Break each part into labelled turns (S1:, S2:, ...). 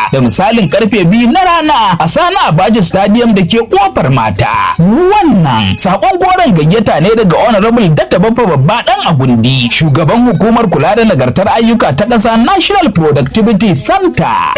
S1: da misalin karfe biyu na rana a Sani Abaji Stadium da ke kofar mata. Wannan sakon goron gayyata ne daga Honorable Datta Baffa Babba Dan Agundi, shugaban hukumar kula da nagartar ayyuka ta ƙasa National Productivity Center.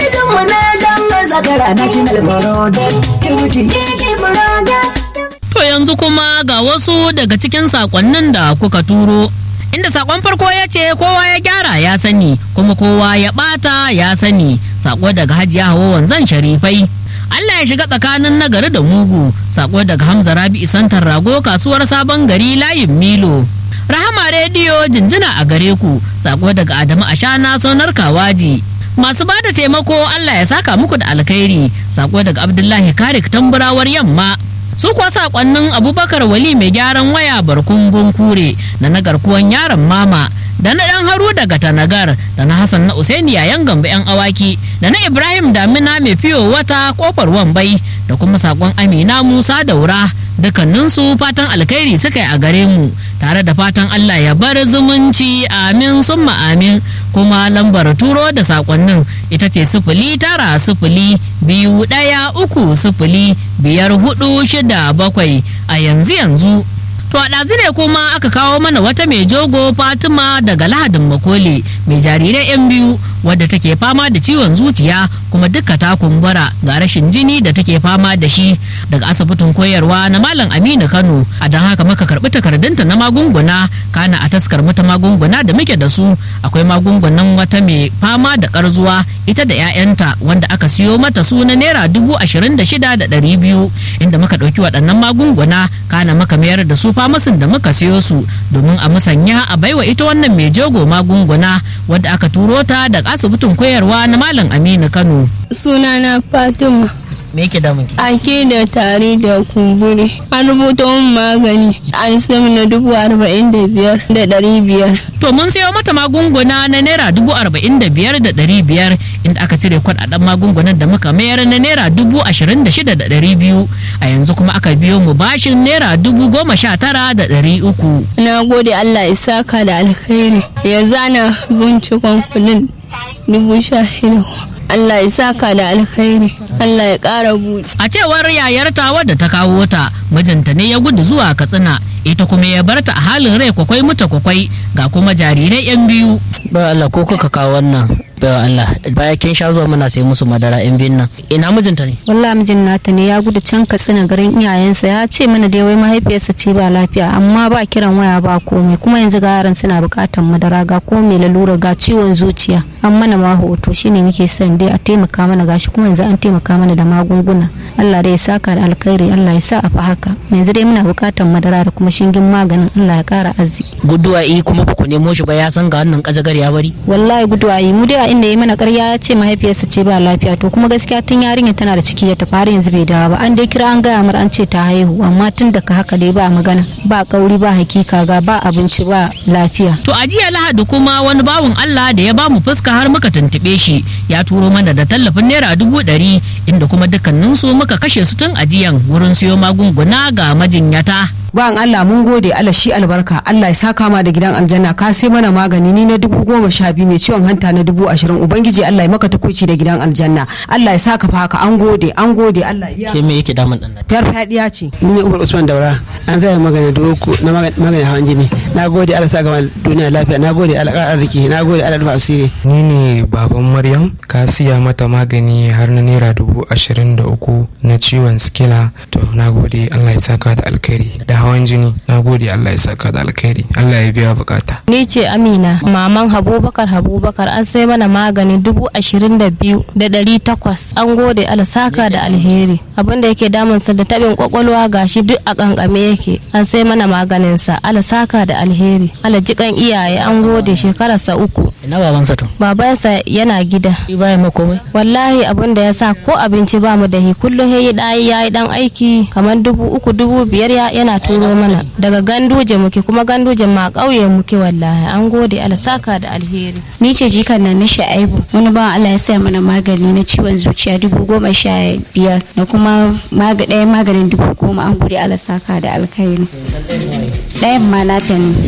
S2: To yanzu kuma ga wasu daga cikin sakonnin da kuka turo. Inda sakon farko ya ce kowa ya gyara ya sani kuma kowa ya bata ya sani sako daga hajiya hawa wanzan sharifai. Allah ya shiga tsakanin nagari da mugu sako daga Hamza Rabi Santar Rago kasuwar sabon gari layin Milo. Rahama rediyo jinjina a gare ku sako daga Adamu Ashana sonar Kawaji. Masu ba da taimako Allah ya saka muku da alkhairi sako daga Abdullahi Karik tamburawar yamma. Su kuwa sakonnin Abubakar Wali mai gyaran waya barkun bunkure da na garkuwan yaron mama da na dan haru daga tanagar da na hassan na usaini yayan gamba yan awaki da na ibrahim damina mai fiyo wata kofar wambai da kuma sakon amina musa daura dukkaninsu fatan alkhairi suka yi a gare mu tare da fatan allah ya bar zumunci amin summa amin kuma lambar turo da sakonnin ita ce sifili tara sifili biyu ɗaya uku sifili biyar hudu shida bakwai a yanzu yanzu To a ɗazu ne kuma aka kawo mana wata mai jogo Fatima daga Lahadin Makole mai jarirai 'yan biyu wadda take fama da ciwon zuciya kuma duka ta kumbura ga rashin jini da take fama da shi daga asibitin koyarwa na Malam Aminu Kano a don haka muka karɓi takardunta na magunguna kana a taskar mata magunguna da muke da su akwai magungunan wata mai fama da karzuwa ita da 'ya'yanta wanda aka siyo mata su na naira dubu ashirin da shida da ɗari biyu inda muka ɗauki waɗannan magunguna kana muka mayar da su famasin da muka siyo su domin a musanya a baiwa ita wannan mai jogo magunguna wadda aka turo ta daga asibitin koyarwa na malam aminu kano
S3: sunana fatima
S2: me yake damun ki
S3: ake da tari da kumburi an rubuta min magani an sami na dubu arba'in da biyar da ɗari biyar
S2: to mun sayo mata magunguna na naira dubu arba'in da biyar da ɗari biyar inda aka cire kuɗaɗen magungunan da muka mayar na naira dubu ashirin da shida da ɗari biyu a yanzu kuma aka biyo mu bashin naira dubu goma sha tara da ɗari uku
S3: na gode allah ya saka da alkhairi yanzu ana bincikon kudin dubu sha shida Allah ya saka da alkhairi Allah ya ƙara buɗe.
S2: a cewar yayarta wadda ta kawo ta mijinta ne ya gudu zuwa katsina ita kuma ya barta a halin rai kwakwai muta kwakwai ga kuma jarirai yan biyu
S4: ba Allah ko kuka kawo wannan ba Allah baya kin sha zuwa muna sai musu madara in bin nan ina mijinta ne
S5: wallahi mijin nata ne ya gudu can katsina garin iyayensa ya ce mana dai wai mahaifiyarsa ce ba lafiya amma ba kiran waya ba komai kuma yanzu ga yaran suna bukatan madara ga komai lalura ga ciwon zuciya an mana ma hoto shine muke son dai a taimaka mana gashi kuma yanzu an taimaka mana da magunguna Allah dai ya saka da alkhairi Allah ya sa a fa haka yanzu dai muna bukatan madara da kuma shingin maganin Allah ya kara arziki
S4: guduwa yi kuma ba ku nemo shi ba ya san ga wannan kajagar ya bari
S5: wallahi guduwa yi mu dai a inda ya mana karya ya ce mahaifiyarsa ce ba lafiya to kuma gaskiya tun yarinya tana da ciki ya tafi har yanzu bai dawo ba an dai kira an gaya mar an ce ta haihu amma tun da ka haka dai ba magana ba kauri ba hakika ga ba abinci ba lafiya
S2: to a jiya lahadi kuma wani bawan Allah da ya bamu fuska har muka tuntube shi ya turo mana da tallafin naira dubu ɗari inda kuma dukkaninsu muka kashe su tun ajiyan wurin siyo magunguna ga majinyata
S6: Bayan Allah mun gode Allah shi albarka Allah ya saka ma da gidan aljanna ka sai mana magani ni na dubu goma sha biyu mai ciwon hanta na dubu ashirin ubangiji Allah ya maka tukuici da gidan aljanna Allah ya saka fa haka an gode an gode Allah ya
S4: ke me yake damun dan
S6: fiyar fadiya ce
S7: ni ne umar usman daura an zai magana dubu uku na magana hawan jini na gode Allah sa gama duniya lafiya na gode Allah ƙara arziki na gode Allah rufa asiri
S8: ni ne baban maryam ka siya mata magani har na naira dubu ashirin da uku na ciwon skila to na gode Allah ya saka da alkhairi da hawan jini na gode Allah ya saka da alkhairi Allah ya biya bukata
S3: Ni ce Amina, maman Habubakar Habubakar an sai mana magani dubu ashirin da biyu da ɗari takwas. An gode alasaka da alheri. Abin da yake damunsa da tabin kwakwalwa gashi duk a kankame yake. An sai mana maganinsa alasaka da alheri. Alajikan iyaye an gode shekararsa uku.
S4: ina babansa to
S3: Babansa yana gida.
S4: shi baya ma komai
S3: Wallahi abin da ya sa ko abinci ba mu da hi kullum ya yi ɗayi ya yi ɗan aiki kamar dubu uku dubu biyar ya yana turo mana daga ganduje muke kuma ganduje ma ƙauye muke wallahi an gode alasaka da alheri.
S9: ni ce jikan nan na sha'aibu wani bawan Allah ya saya mana magani na ciwon zuciya dubu goma sha biyar da kuma maga ɗaya maganin dubu goma an gode Allah saka da alkhairi ɗayan ma nata ne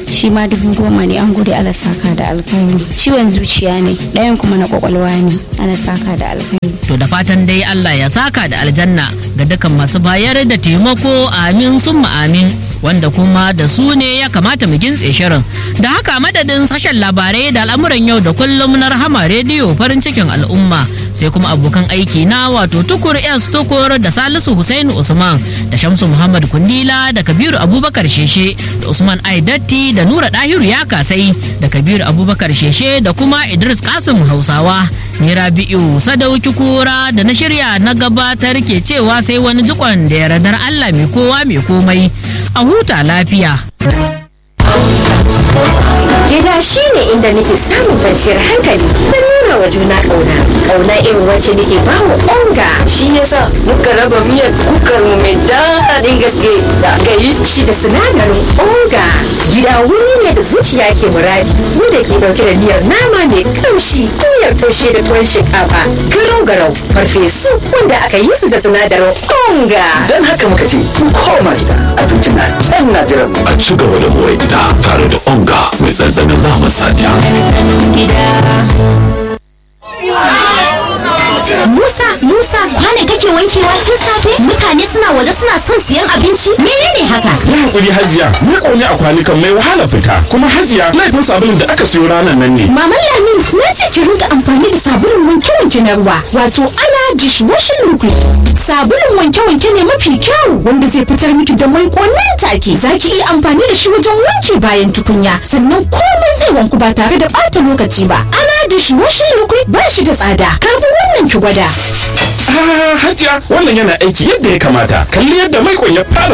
S9: shi ma dubu goma ne an gode ala saka da alkhairi ciwon zuciya ne ɗayan kuma na kwakwalwa ne ala saka da alkhairi
S2: To da fatan dai Allah ya saka da aljanna ga dukkan masu bayar da taimako amin summa amin wanda kuma da su ne ya kamata mu gintse shirin. Da haka madadin sashen labarai da al'amuran yau da kullum na rahama rediyo farin cikin al'umma sai kuma abokan aiki na wato tukur S tukur da Salisu Hussein Usman da Shamsu Muhammad Kundila da Kabiru Abubakar Sheshe da Usman Aidatti da Nura Dahiru ya kasai da Kabiru Abubakar Sheshe da kuma Idris Kasim Hausawa. Ni Rabi'u Sadauki Kura da na shirya na gabatar ke cewa sai wani jikon da yardar Allah mai kowa mai komai. A huta lafiya.
S10: Gida shi ne inda nake samun kwanciyar hankali da nuna wa juna ƙauna. Ƙauna irin wacce nake ba wa onga.
S11: Shi yasa muka raba miyar kukar mu mai daɗin gaske da aka yi.
S10: Shi da sinadarin onga. Gida wuri ne da zuciya ke muradi. Wanda ke ɗauke da miyar nama mai kamshi, miyar taushe da tuwon shinkafa, garau garau, farfesu wanda aka yi su da sinadarin onga.
S12: Don haka muka ce, mu koma gida. Abinci na can na jiran
S13: A ci gaba da more gida tare da onga mai ɗanɗanon naman saniya.
S14: Musa, Musa, kwane kake wankewa tun safe? Mutane suna waje suna son siyan abinci? Menene haka?
S15: Yi hakuri hajiya, ni ƙone a kwanukan mai wahala fita. Kuma hajiya, laifin sabulun da aka siyo ranar nan ne.
S14: Maman Lamin, na ce ki rinka amfani da sabulun wanke-wanke na ruwa, wato ana dishwashing liquid. Sabulun wanke-wanke ne mafi kyau wanda zai fitar miki da mai nan take. Za ki iya amfani da shi wajen wanke bayan tukunya, sannan komai zai wanku ba tare da ɓata lokaci ba. Ana dishwashing liquid ba shi da tsada. Karbi wannan ki gwada.
S15: Ah, hajiya, wannan yana aiki yadda ya kamata. Kalli yadda mai ya fara